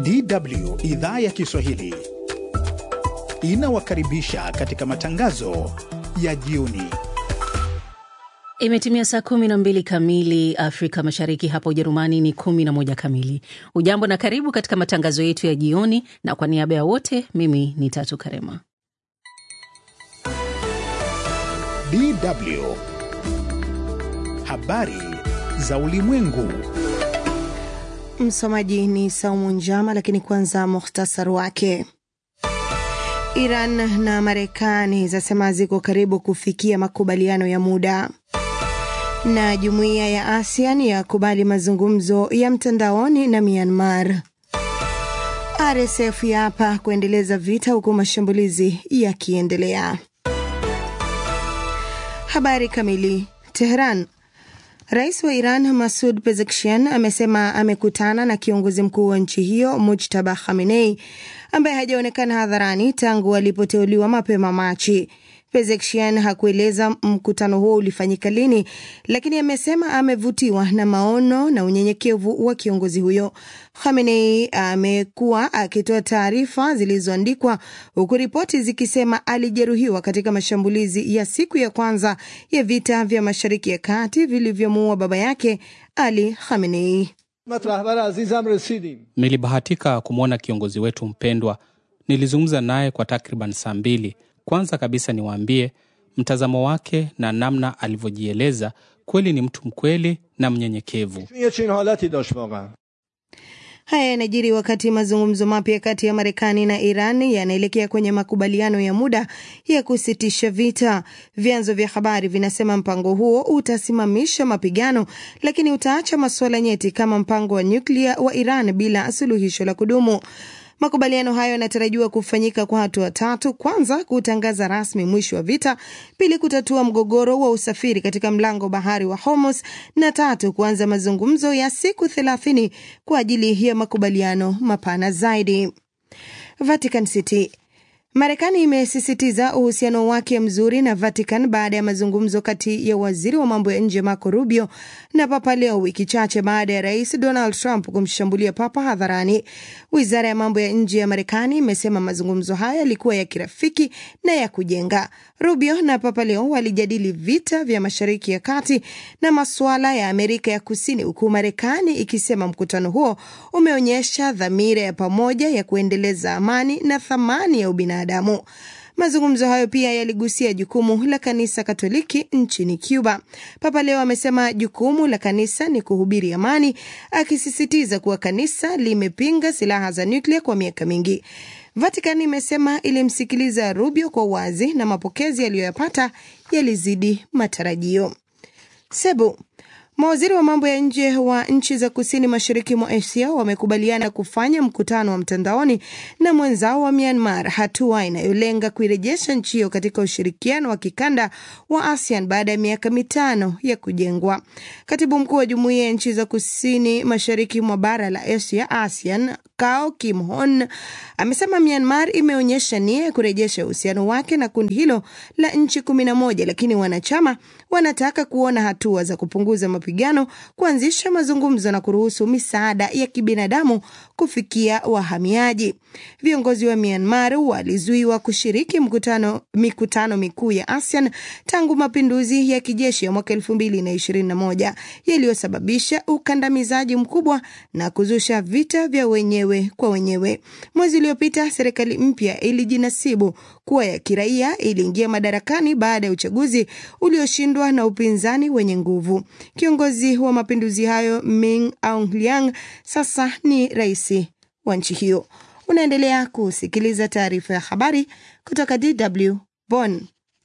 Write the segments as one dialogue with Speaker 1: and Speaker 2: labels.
Speaker 1: DW idhaa ya Kiswahili inawakaribisha katika matangazo ya jioni.
Speaker 2: Imetimia saa kumi na mbili kamili Afrika Mashariki, hapa Ujerumani ni kumi na moja kamili. Ujambo na karibu katika matangazo yetu ya jioni, na kwa niaba ya wote, mimi ni Tatu Karema.
Speaker 1: DW habari za ulimwengu.
Speaker 3: Msomaji ni Saumu Njama, lakini kwanza muhtasari wake. Iran na Marekani zasema ziko karibu kufikia makubaliano ya muda, na jumuiya ya ASEAN yakubali mazungumzo ya mtandaoni na Myanmar. RSF yapa kuendeleza vita huku mashambulizi yakiendelea. Habari kamili. Teheran. Rais wa Iran Masud Pezeshkian amesema amekutana na kiongozi mkuu wa nchi hiyo Mujtaba Khamenei ambaye hajaonekana hadharani tangu alipoteuliwa mapema Machi. Pezeshkian hakueleza mkutano huo ulifanyika lini, lakini amesema amevutiwa na maono na unyenyekevu wa kiongozi huyo. Khamenei amekuwa akitoa taarifa zilizoandikwa huku ripoti zikisema alijeruhiwa katika mashambulizi ya siku ya kwanza ya vita vya Mashariki ya Kati vilivyomuua baba yake Ali Khamenei.
Speaker 4: Nilibahatika kumwona kiongozi wetu mpendwa. Nilizungumza naye kwa takriban saa mbili. Kwanza kabisa niwaambie, mtazamo wake na namna alivyojieleza, kweli ni mtu mkweli na mnyenyekevu.
Speaker 3: Haya yanajiri wakati mazungumzo mapya kati ya Marekani na Iran yanaelekea kwenye makubaliano ya muda ya kusitisha vita. Vyanzo vya habari vinasema mpango huo utasimamisha mapigano, lakini utaacha masuala nyeti kama mpango wa nyuklia wa Iran bila suluhisho la kudumu. Makubaliano hayo yanatarajiwa kufanyika kwa hatua tatu: kwanza, kutangaza rasmi mwisho wa vita; pili, kutatua mgogoro wa usafiri katika mlango bahari wa Hormuz; na tatu, kuanza mazungumzo ya siku thelathini kwa ajili ya makubaliano mapana zaidi. Vatican City. Marekani imesisitiza uhusiano wake mzuri na Vatican baada ya mazungumzo kati ya waziri wa mambo ya nje Marco Rubio na Papa Leo, wiki chache baada ya rais Donald Trump kumshambulia Papa hadharani. Wizara ya mambo ya nje ya Marekani imesema mazungumzo haya yalikuwa ya kirafiki na ya kujenga. Rubio na Papa Leo walijadili vita vya Mashariki ya Kati na masuala ya Amerika ya Kusini, huku Marekani ikisema mkutano huo umeonyesha dhamira ya pamoja ya kuendeleza amani na thamani ya ubinadamu. Mazungumzo hayo pia yaligusia jukumu la kanisa Katoliki nchini Cuba. Papa Leo amesema jukumu la kanisa ni kuhubiri amani, akisisitiza kuwa kanisa limepinga silaha za nyuklia kwa miaka mingi. Vatican imesema ilimsikiliza Rubio kwa wazi na mapokezi aliyoyapata yalizidi matarajio. Sebu Mawaziri wa mambo ya nje wa nchi za kusini mashariki mwa Asia wamekubaliana kufanya mkutano wa mtandaoni na mwenzao wa Myanmar, hatua inayolenga kuirejesha nchi hiyo katika ushirikiano wa kikanda wa ASEAN baada ya miaka mitano ya kujengwa. Katibu mkuu wa jumuiya ya nchi za kusini mashariki mwa bara la Asia, ASEAN, Kao Kim Hon amesema Myanmar imeonyesha nia ya kurejesha uhusiano wake na kundi hilo la nchi kumi na moja, lakini wanachama wanataka kuona hatua za kupunguza mapigano, kuanzisha mazungumzo na kuruhusu misaada ya kibinadamu kufikia wahamiaji. Viongozi wa Myanmar walizuiwa kushiriki mkutano, mikutano mikuu ya ASEAN tangu mapinduzi ya kijeshi ya mwaka elfu mbili na ishirini na moja yaliyosababisha ukandamizaji mkubwa na kuzusha vita vya wenyewe kwa wenyewe. Mwezi uliopita serikali mpya ilijinasibu kuwa ya kiraia iliingia madarakani baada ya uchaguzi ulioshindwa na upinzani wenye nguvu. Kiongozi wa mapinduzi hayo Min Aung Hlaing sasa ni rais wa nchi hiyo. Unaendelea kusikiliza taarifa ya habari kutoka DW Bonn.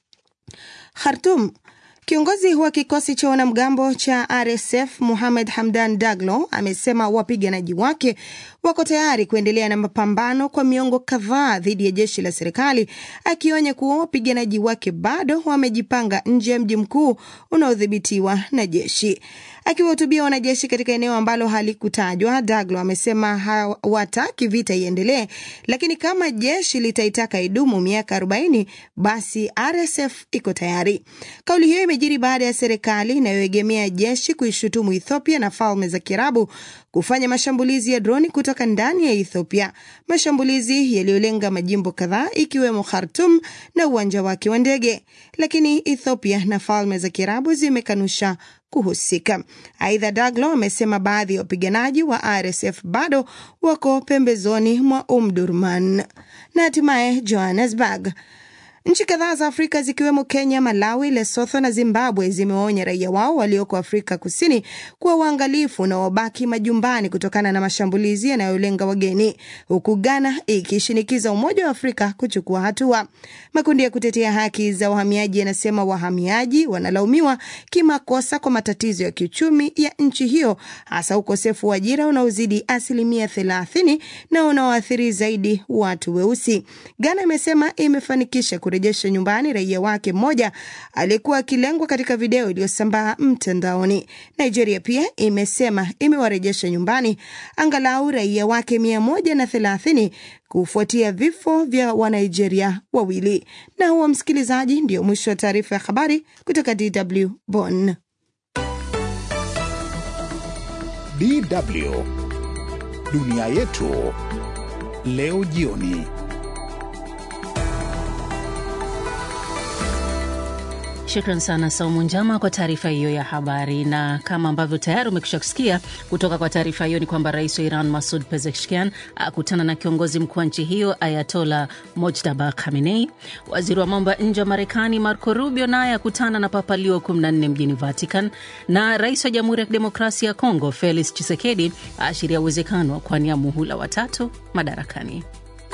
Speaker 3: Khartoum. Kiongozi wa kikosi cha wanamgambo cha RSF Muhamed Hamdan Daglo amesema wapiganaji wake wako tayari kuendelea na mapambano kwa miongo kadhaa dhidi ya jeshi la serikali, akionya kuwa wapiganaji wake bado wamejipanga nje ya mji mkuu unaodhibitiwa na jeshi. Akiwahutubia wanajeshi katika eneo ambalo halikutajwa, Daglo amesema hawataki vita iendelee, lakini kama jeshi litaitaka idumu miaka 40 basi RSF iko tayari. Kauli hiyo imejiri baada ya serikali inayoegemea jeshi kuishutumu Ethiopia na Falme za Kiarabu kufanya mashambulizi ya droni kutoka ndani ya Ethiopia, mashambulizi yaliyolenga majimbo kadhaa ikiwemo Khartoum na uwanja wake wa ndege, lakini Ethiopia na Falme za Kiarabu zimekanusha kuhusika. Aidha, Daglo amesema baadhi ya wapiganaji wa RSF bado wako pembezoni mwa Omdurman. Na hatimaye Johannesburg. Nchi kadhaa za Afrika zikiwemo Kenya, Malawi, Lesotho na Zimbabwe zimewaonya raia wao walioko Afrika Kusini kuwa uangalifu na wabaki majumbani kutokana na mashambulizi yanayolenga wageni, huku Ghana ikishinikiza Umoja wa Afrika kuchukua hatua. Makundi ya kutetea haki za wahamiaji yanasema wahamiaji wanalaumiwa kimakosa kwa matatizo ya kiuchumi ya nchi hiyo, hasa ukosefu wa ajira unaozidi asilimia thelathini na unaoathiri zaidi watu weusi. Ghana imesema imefanikisha kurejesha nyumbani raia wake mmoja aliyekuwa akilengwa katika video iliyosambaa mtandaoni. Nigeria pia imesema imewarejesha nyumbani angalau raia wake mia moja na thelathini kufuatia vifo vya Wanigeria wawili. Na huo, msikilizaji, ndio mwisho wa taarifa ya habari kutoka DW Bonn.
Speaker 1: DW dunia yetu leo jioni.
Speaker 2: Shukran sana Saumu Njama kwa taarifa hiyo ya habari. Na kama ambavyo tayari umekwisha kusikia kutoka kwa taarifa hiyo, ni kwamba rais wa Iran Masud Pezeshkian akutana na kiongozi mkuu wa nchi hiyo Ayatola Mojtaba Khamenei. Waziri wa mambo ya nje wa Marekani Marco Rubio naye akutana na Papa Leo 14 mjini Vatican, na rais wa Jamhuri ya Kidemokrasia ya Kongo Felix Tshisekedi aashiria uwezekano wa kuania muhula watatu madarakani.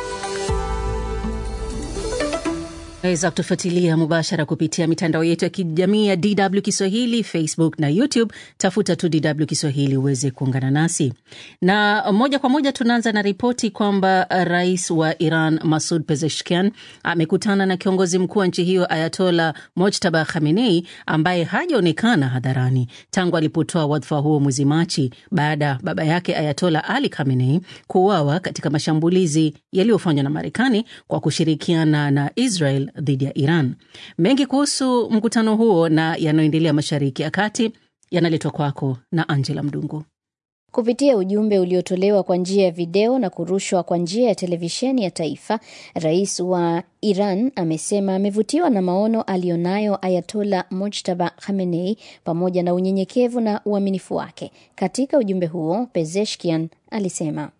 Speaker 2: Waweza kutufuatilia mubashara kupitia mitandao yetu ya kijamii ya DW Kiswahili, Facebook na YouTube. Tafuta tu DW Kiswahili uweze kuungana nasi, na moja kwa moja tunaanza na ripoti kwamba rais wa Iran Masud Pezeshkian amekutana na kiongozi mkuu wa nchi hiyo Ayatola Mojtaba Khamenei ambaye hajaonekana hadharani tangu alipotoa wadhifa huo mwezi Machi baada ya baba yake Ayatola Ali Khamenei kuuawa katika mashambulizi yaliyofanywa na Marekani kwa kushirikiana na Israel dhidi ya Iran. Mengi kuhusu mkutano huo na yanayoendelea Mashariki ya Kati yanaletwa kwako na Angela Mdungu.
Speaker 5: Kupitia ujumbe uliotolewa kwa njia ya video na kurushwa kwa njia ya televisheni ya taifa, rais wa Iran amesema amevutiwa na maono aliyonayo Ayatola Mojtaba Khamenei pamoja na unyenyekevu na uaminifu wake. Katika ujumbe huo, Pezeshkian alisema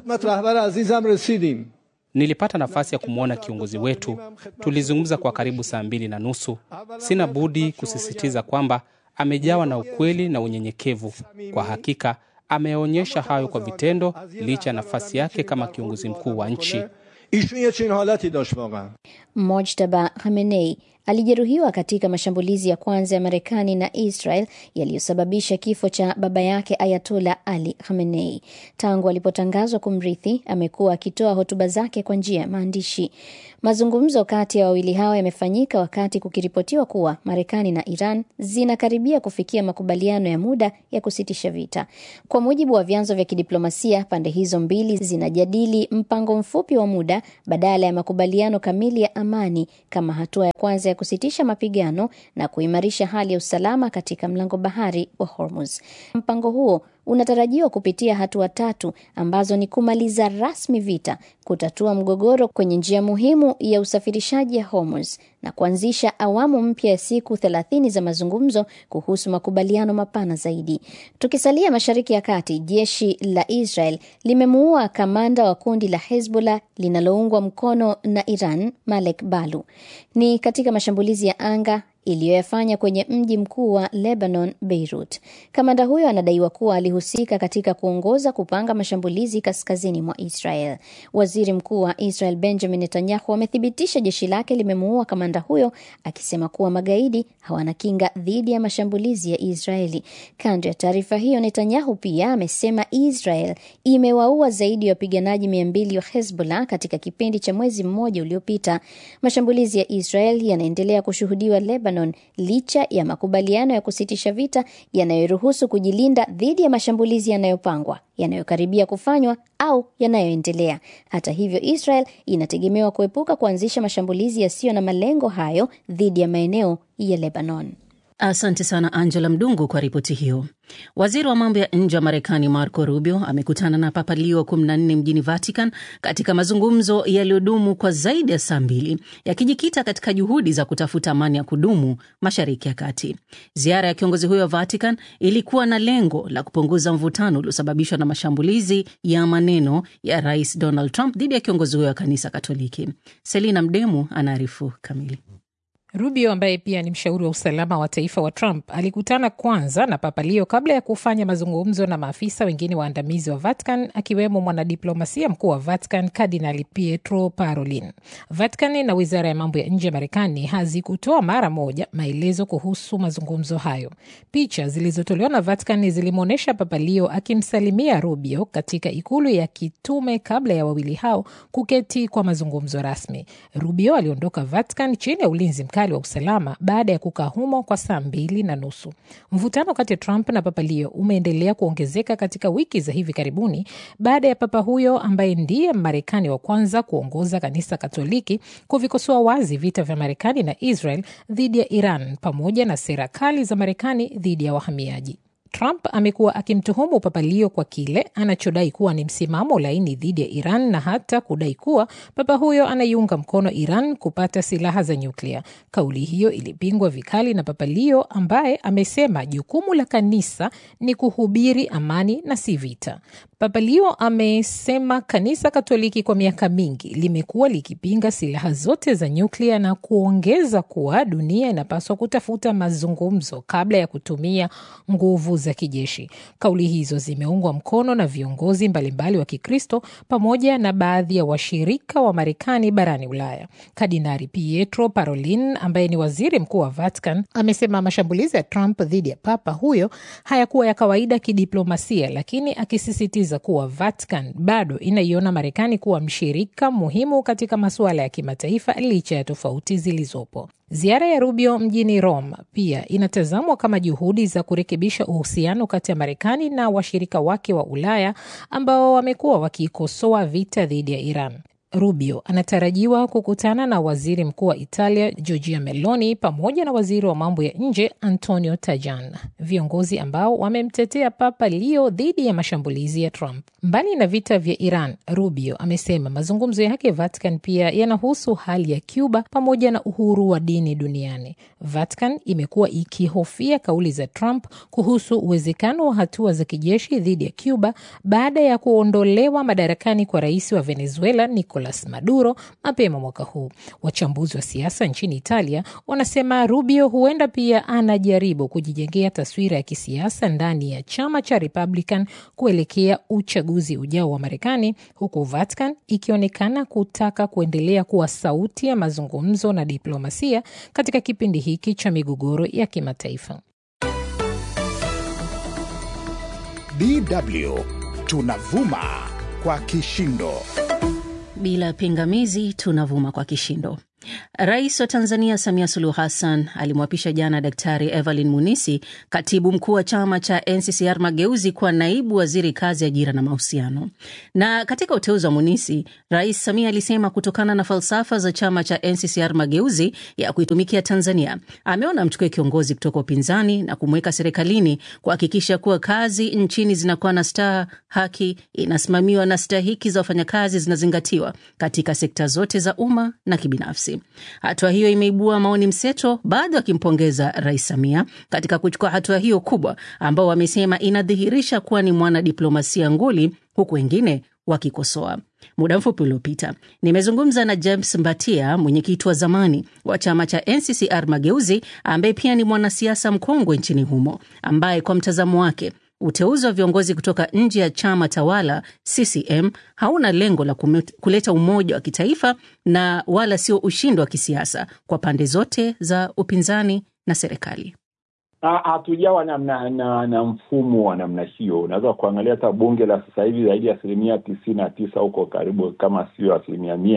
Speaker 4: Nilipata nafasi ya kumwona kiongozi wetu, tulizungumza kwa karibu saa mbili na nusu. Sina budi kusisitiza kwamba amejawa na ukweli na unyenyekevu. Kwa hakika ameonyesha hayo kwa vitendo, licha ya nafasi yake kama kiongozi mkuu wa nchi.
Speaker 5: Mojtaba Khamenei alijeruhiwa katika mashambulizi ya kwanza ya Marekani na Israel yaliyosababisha kifo cha baba yake Ayatola Ali Khamenei. Tangu alipotangazwa kumrithi, amekuwa akitoa hotuba zake kwa njia ya maandishi. Mazungumzo kati ya wawili hao yamefanyika wakati kukiripotiwa kuwa Marekani na Iran zinakaribia kufikia makubaliano ya muda ya kusitisha vita. Kwa mujibu wa vyanzo vya kidiplomasia, pande hizo mbili zinajadili mpango mfupi wa muda badala ya makubaliano kamili ya amani kama hatua ya kwanza ya kusitisha mapigano na kuimarisha hali ya usalama katika mlango bahari wa Hormuz. Mpango huo unatarajiwa kupitia hatua tatu ambazo ni kumaliza rasmi vita, kutatua mgogoro kwenye njia muhimu ya usafirishaji ya Hormuz na kuanzisha awamu mpya ya siku thelathini za mazungumzo kuhusu makubaliano mapana zaidi. Tukisalia Mashariki ya Kati, jeshi la Israel limemuua kamanda wa kundi la Hezbollah linaloungwa mkono na Iran, Malek Balu. Ni katika mashambulizi ya anga iliyoyafanya kwenye mji mkuu wa Lebanon, Beirut. Kamanda huyo anadaiwa kuwa alihusika katika kuongoza kupanga mashambulizi kaskazini mwa Israel. Waziri Mkuu wa Israel Benjamin Netanyahu amethibitisha jeshi lake limemuua kamanda huyo, akisema kuwa magaidi hawana kinga dhidi ya mashambulizi ya Israeli. Kando ya taarifa hiyo, Netanyahu pia amesema Israel imewaua zaidi ya wapiganaji mia mbili wa Hezbollah katika kipindi cha mwezi mmoja uliopita. Mashambulizi ya Israel yanaendelea kushuhudiwa Lebanon Lebanon licha ya makubaliano ya kusitisha vita yanayoruhusu kujilinda dhidi ya mashambulizi yanayopangwa, yanayokaribia kufanywa au yanayoendelea. Hata hivyo, Israel inategemewa kuepuka kuanzisha mashambulizi yasiyo na malengo hayo dhidi ya maeneo ya Lebanon.
Speaker 2: Asante sana Angela Mdungu kwa ripoti hiyo. Waziri wa mambo ya nje wa Marekani Marco Rubio amekutana na Papa Leo 14 mjini Vatican katika mazungumzo yaliyodumu kwa zaidi ya saa mbili yakijikita katika juhudi za kutafuta amani ya kudumu Mashariki ya Kati. Ziara ya kiongozi huyo wa Vatican ilikuwa na lengo la kupunguza mvutano uliosababishwa na mashambulizi ya maneno ya Rais Donald Trump dhidi ya kiongozi huyo wa kanisa Katoliki. Selina Mdemu anaarifu kamili.
Speaker 6: Rubio ambaye pia ni mshauri wa usalama wa taifa wa Trump alikutana kwanza na Papa Leo kabla ya kufanya mazungumzo na maafisa wengine waandamizi wa Vatican akiwemo mwanadiplomasia mkuu wa Vatican Kardinali Pietro Parolin. Vatican na wizara ya mambo ya nje ya Marekani hazikutoa mara moja maelezo kuhusu mazungumzo hayo. Picha zilizotolewa na Vatican zilimwonyesha Papa Leo akimsalimia Rubio katika ikulu ya kitume kabla ya wawili hao kuketi kwa mazungumzo rasmi. Rubio aliondoka Vatican chini ya ulinzi mkali wa usalama baada ya kukaa humo kwa saa mbili na nusu. Mvutano kati ya Trump na Papa Leo umeendelea kuongezeka katika wiki za hivi karibuni baada ya papa huyo ambaye ndiye Marekani wa kwanza kuongoza kanisa Katoliki kuvikosoa wazi vita vya Marekani na Israel dhidi ya Iran pamoja na sera kali za Marekani dhidi ya wahamiaji. Trump amekuwa akimtuhumu Papa Leo kwa kile anachodai kuwa ni msimamo laini dhidi ya Iran na hata kudai kuwa papa huyo anaiunga mkono Iran kupata silaha za nyuklia. Kauli hiyo ilipingwa vikali na Papa Leo ambaye amesema jukumu la kanisa ni kuhubiri amani na si vita. Papa Leo amesema kanisa Katoliki kwa miaka mingi limekuwa likipinga silaha zote za nyuklia na kuongeza kuwa dunia inapaswa kutafuta mazungumzo kabla ya kutumia nguvu za kijeshi. Kauli hizo zimeungwa mkono na viongozi mbalimbali wa Kikristo pamoja na baadhi ya washirika wa Marekani barani Ulaya. Kardinali Pietro Parolin ambaye ni waziri mkuu wa Vatican amesema mashambulizi ya Trump dhidi ya papa huyo hayakuwa ya kawaida kidiplomasia, lakini akisisitiza kuwa Vatican bado inaiona Marekani kuwa mshirika muhimu katika masuala ya kimataifa licha ya tofauti zilizopo. Ziara ya Rubio mjini Rome pia inatazamwa kama juhudi za kurekebisha uhusiano kati ya Marekani na washirika wake wa Ulaya ambao wamekuwa wakiikosoa vita dhidi ya Iran. Rubio anatarajiwa kukutana na waziri mkuu wa Italia Giorgia Meloni pamoja na waziri wa mambo ya nje Antonio Tajani, viongozi ambao wamemtetea Papa Leo dhidi ya mashambulizi ya Trump. Mbali na vita vya Iran, Rubio amesema mazungumzo yake Vatican pia yanahusu hali ya Cuba pamoja na uhuru wa dini duniani. Vatican imekuwa ikihofia kauli za Trump kuhusu uwezekano wa hatua za kijeshi dhidi ya Cuba baada ya kuondolewa madarakani kwa rais wa Venezuela Nicolas Maduro mapema mwaka huu. Wachambuzi wa siasa nchini Italia wanasema Rubio huenda pia anajaribu kujijengea taswira ya kisiasa ndani ya chama cha Republican kuelekea uchaguzi ujao wa Marekani, huku Vatican ikionekana kutaka kuendelea kuwa sauti ya mazungumzo na diplomasia katika kipindi hiki cha migogoro ya kimataifa.
Speaker 1: DW tunavuma kwa kishindo.
Speaker 2: Bila pingamizi tunavuma kwa kishindo. Rais wa Tanzania Samia Suluhu Hassan alimwapisha jana Daktari Evelyn Munisi, katibu mkuu wa chama cha NCCR Mageuzi, kuwa naibu waziri kazi, ajira na mahusiano. Na katika uteuzi wa Munisi, Rais Samia alisema kutokana na falsafa za chama cha NCCR Mageuzi ya kuitumikia Tanzania, ameona mchukue kiongozi kutoka upinzani na kumweka serikalini kuhakikisha kuwa kazi nchini zinakuwa na staha, haki inasimamiwa na stahiki za wafanyakazi zinazingatiwa katika sekta zote za umma na kibinafsi. Hatua hiyo imeibua maoni mseto, baadhi wakimpongeza Rais Samia katika kuchukua hatua hiyo kubwa, ambao wamesema inadhihirisha kuwa ni mwanadiplomasia nguli, huku wengine wakikosoa. Muda mfupi uliopita nimezungumza na James Mbatia, mwenyekiti wa zamani wa chama cha NCCR Mageuzi, ambaye pia ni mwanasiasa mkongwe nchini humo, ambaye kwa mtazamo wake uteuzi wa viongozi kutoka nje ya chama tawala CCM hauna lengo la kuleta umoja wa kitaifa na wala sio ushindi wa kisiasa kwa pande zote za upinzani na serikali.
Speaker 7: Hatujawa na, na, na, na mfumo wa namna hiyo. Unaweza kuangalia hata bunge la sasa hivi zaidi ya asilimia tisini na tisa huko karibu kama sio asilimia mia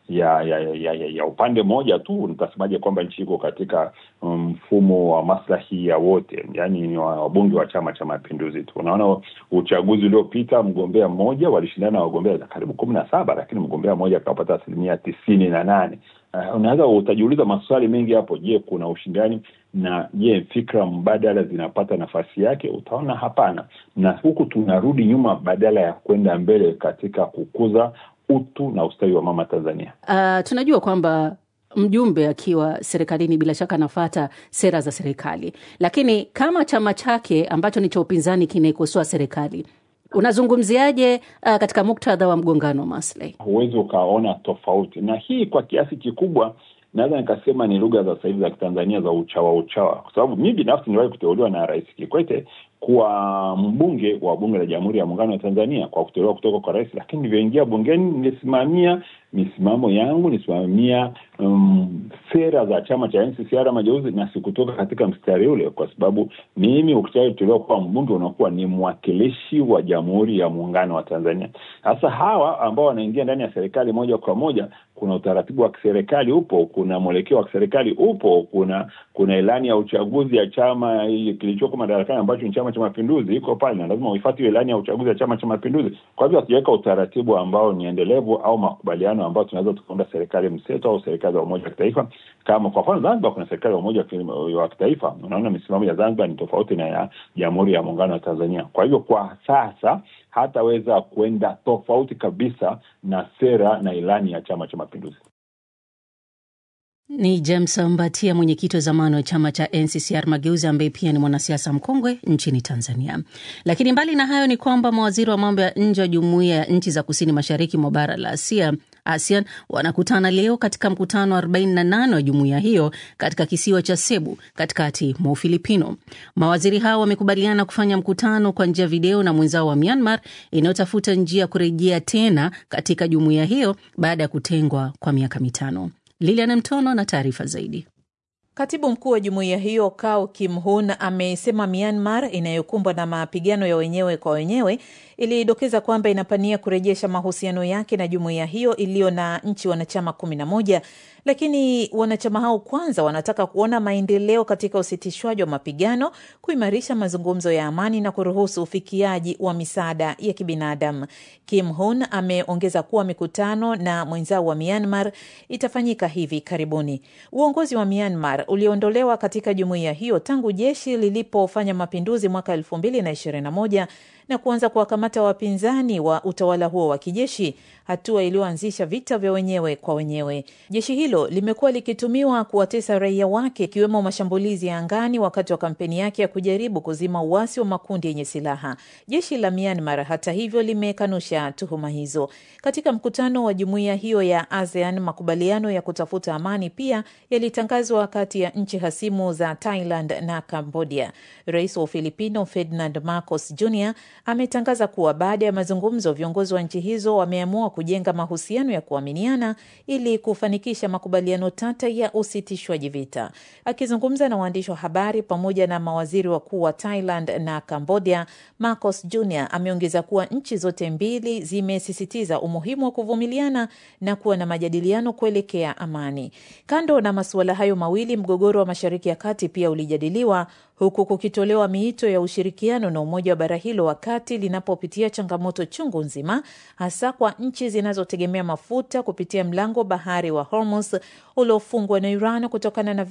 Speaker 7: ya ya, ya, ya, ya upande mmoja tu, nitasemaje kwamba nchi iko katika mfumo um, wa maslahi ya wote, yaani ni wabunge wa Chama cha Mapinduzi tu. Unaona, uchaguzi uliopita mgombea mmoja walishindana na wagombea karibu kumi na saba, lakini mgombea mmoja akapata asilimia tisini na nane. Uh, unaweza utajiuliza maswali mengi hapo. Je, kuna ushindani? Na je, fikra mbadala zinapata nafasi yake? Utaona hapana, na huku tunarudi nyuma badala ya kwenda mbele katika kukuza utu na ustawi wa mama Tanzania.
Speaker 2: Uh, tunajua kwamba mjumbe akiwa serikalini bila shaka anafata sera za serikali, lakini kama chama chake ambacho ni cha upinzani kinaikosoa serikali unazungumziaje uh, katika muktadha wa mgongano wa maslahi?
Speaker 7: Huwezi ukaona tofauti, na hii kwa kiasi kikubwa naweza nikasema ni lugha za sasa hivi za Kitanzania za uchawa uchawa, kwa sababu mi binafsi niliwahi kuteuliwa na Rais Kikwete kuwa mbunge wa bunge la Jamhuri ya Muungano wa Tanzania kwa kuteuliwa kutoka kwa rais, lakini nilivyoingia bungeni nilisimamia misimamo yangu, nilisimamia um, sera za chama cha NCCR Mageuzi, na sikutoka katika mstari ule, kwa sababu mimi ukishateuliwa kuwa mbunge unakuwa ni mwakilishi wa Jamhuri ya Muungano wa Tanzania. Sasa hawa ambao wanaingia ndani ya serikali moja kwa moja, kuna utaratibu wa kiserikali upo, kuna mwelekeo wa kiserikali upo, kuna kuna ilani ya uchaguzi ya chama kilichoko madarakani ambacho ni Chama cha Mapinduzi iko pale, na lazima uifuate hiyo ilani ya uchaguzi ya Chama cha Mapinduzi. Kwa hivyo hatujaweka utaratibu ambao ni endelevu au makubaliano ambao tunaweza tukaunda serikali mseto au serikali za umoja wa kitaifa. Kama kwa mfano Zanzibar kuna serikali ya umoja wa kitaifa, unaona misimamo ya Zanzibar ni tofauti na ya Jamhuri ya Muungano wa Tanzania. Kwa hivyo kwa sasa hataweza kwenda tofauti kabisa na sera na ilani ya Chama cha Mapinduzi.
Speaker 2: Ni James Mbatia, mwenyekiti wa zamani wa chama cha NCCR Mageuzi, ambaye pia ni mwanasiasa mkongwe nchini Tanzania. Lakini mbali na hayo ni kwamba mawaziri wa mambo ya nje wa jumuiya ya nchi za kusini mashariki mwa bara la Asia ASEAN wanakutana leo katika mkutano wa 48 wa jumuiya hiyo katika kisiwa cha Cebu katikati mwa Ufilipino. Mawaziri hao wamekubaliana kufanya mkutano kwa njia ya video na mwenzao wa Myanmar inayotafuta njia ya kurejea tena katika jumuiya hiyo baada ya kutengwa kwa miaka mitano. Lilian Mtono na taarifa zaidi.
Speaker 6: Katibu mkuu wa jumuiya hiyo Kao Kim Hun amesema Myanmar inayokumbwa na mapigano ya wenyewe kwa wenyewe ilidokeza kwamba inapania kurejesha mahusiano yake na jumuiya hiyo iliyo na nchi wanachama kumi na moja, lakini wanachama hao kwanza wanataka kuona maendeleo katika usitishwaji wa mapigano, kuimarisha mazungumzo ya amani na kuruhusu ufikiaji wa misaada ya kibinadamu. Kim Hun ameongeza kuwa mikutano na mwenzao wa Myanmar itafanyika hivi karibuni. Uongozi wa Myanmar uliondolewa katika jumuiya hiyo tangu jeshi lilipofanya mapinduzi mwaka elfu mbili na ishirini na moja na kuanza kuwakamata wapinzani wa utawala huo wa kijeshi, hatua iliyoanzisha vita vya wenyewe kwa wenyewe. Jeshi hilo limekuwa likitumiwa kuwatesa raia wake, ikiwemo mashambulizi ya angani wakati wa kampeni yake ya kujaribu kuzima uasi wa makundi yenye silaha. Jeshi la Myanmar hata hivyo limekanusha tuhuma hizo. Katika mkutano wa jumuiya hiyo ya ASEAN, makubaliano ya kutafuta amani pia yalitangazwa kati ya nchi hasimu za Thailand na Cambodia. Rais wa Ufilipino Ferdinand Marcos Jr ametangaza kuwa baada ya mazungumzo, viongozi wa nchi hizo wameamua kujenga mahusiano ya kuaminiana ili kufanikisha makubaliano tata ya usitishwaji vita. Akizungumza na waandishi wa habari pamoja na mawaziri wakuu wa Thailand na Cambodia, Marcos Jr ameongeza kuwa nchi zote mbili zimesisitiza umuhimu wa kuvumiliana na kuwa na majadiliano kuelekea amani. Kando na masuala hayo mawili, mgogoro wa Mashariki ya Kati pia ulijadiliwa huku kukitolewa miito ya ushirikiano na Umoja wa bara hilo wakati linapopitia changamoto chungu nzima, hasa kwa nchi zinazotegemea mafuta kupitia mlango bahari wa Hormuz uliofungwa na Iran kutokana na